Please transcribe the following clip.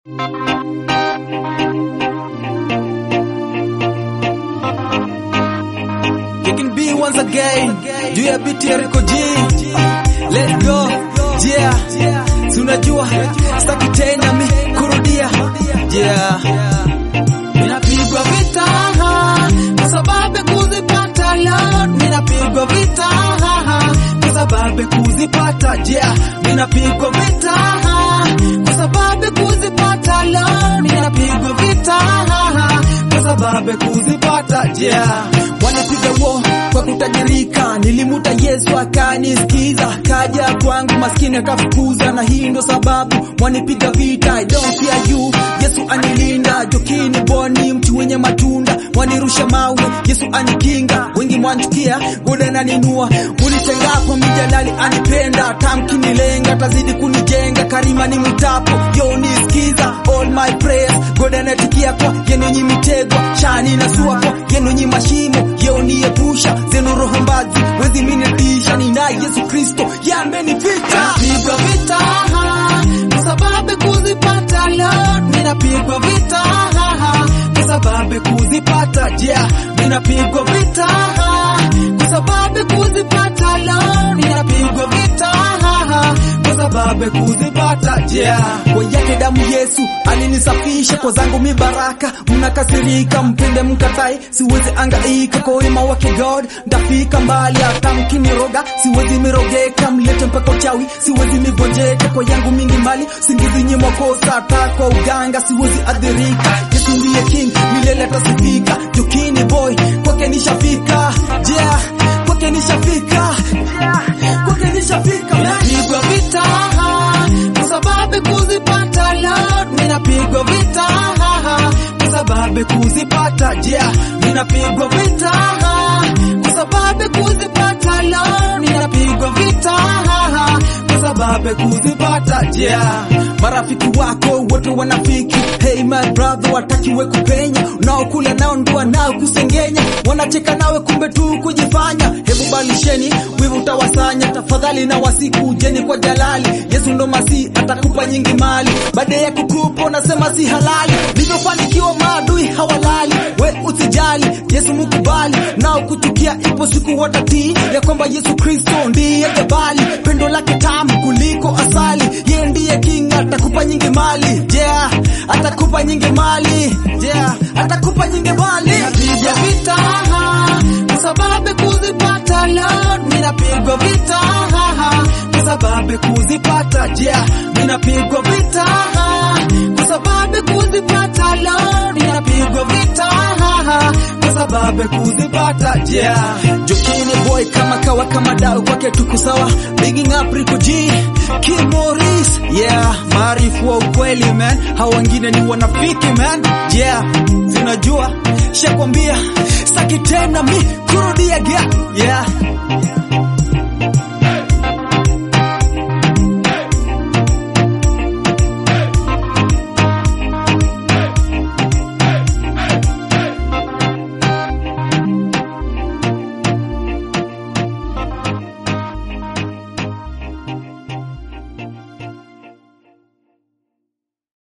Kicking B once again. Juu ya biti ya Rico G. Let's go. Yeah. Tunajua staki tena mi kurudia. Yeah. Ninapigwa vita kwa sababu kuzipata Lord. Ninapigwa vita kwa sababu kuzipata. Yeah. Ninapigwa vita kwa sababu kuzipata Lord. Ninapigwa vita kwa sababu kuzipata. Yeah. Wanapiga wo kwa kutajirika, nilimuta Yesu akanisikiza, kaja kwangu maskini akafukuza, na hii ndo sababu wanipiga vita. I don't fear you, Yesu anilinda, jokini boni, mtu wenye matunda, wanirusha mawe, Yesu anikinga, wengi mwanchukia, gode naninua, ulitengapo mijalali anipenda, tamkinilenga, tazidi kunijenga, karima ni mtapo, yo nisikiza, all my prayers, gode anatikia kwa yenu nyi mitegwa, shani na sua kwa yenu nyi mashimo, yo niepusha, zenu roho mbazi, wezi minitisha, ninaye Yesu Kristo, yamenivita. Napigwa vita, kwa sababu kuzipata Lord, ninapigwa vita, kwa sababu kuzipata, yeah, ninapigwa vita, kwa sababu kuzipata Lord, ninapigwa vita, kwa sababu kuzipata, yeah. Kwa yake damu Yesu alinisafisha, kwa zangu mi baraka, mnakasirika, mpende mkatai, siwezi angaika kwa wema wake God, ndafika mbali, hata mkiniroga, siwezi mirogeka, mlete mpaka uchawi, siwezi migonjeka, kwa yangu mingi mali, singizi nyimwa kosa, hata kwa uganga, siwezi adhirika, Yesu ndiye king, milele atasifika, jukini boy, kwake nishafika, yeah, kwake nishafika, yeah, kwake nishafika, napigwa vita, kwa sababu kuzipata Lord, ninapigwa vita, kwa sababu kuzipata, yeah, ninapigwa vita, kwa sababu kuzipata Lord, ninapigwa vita, kwa sababu kuzipata, yeah. Marafiki wako wote wanafiki, hey my brother, watakiwe kupenya, unaokula nao ndua nao kusengenya, wanacheka nawe kumbe tu kujifanya. Hebu balisheni wivu utawasanya, tafadhali na wasiku jeni kwa jalali. Yesu ndo masi atakupa nyingi mali, baada ya kukupa unasema si halali. Nilivyofanikiwa maadui hawalali, we usijali, Yesu mukubali, nao kuchukia, ipo siku watatii ya kwamba Yesu Kristo ndiye jabali, pendo lake tamu kuliko asali, yeye ndiye king, atakupa nyingi mali, yeah, atakupa nyingi mali, yeah, atakupa nyingi mali. Napiga vita kwa sababu kuzipata Lord, ninapigwa vita kwa sababu kuzipata, yeah, ninapigwa vita kwa sababu kuzipata Lord, ninapigwa vita kwa sababu kuzipata, yeah. Jokini boy kama kawa kama dau kwake tuko sawa, bigging up Rico G, Kim Morris, yeah, maarifu wa ukweli man, hao wengine ni wanafiki man, yeah, zinajua shakwambia saki tena mi kurudia yeah, yeah.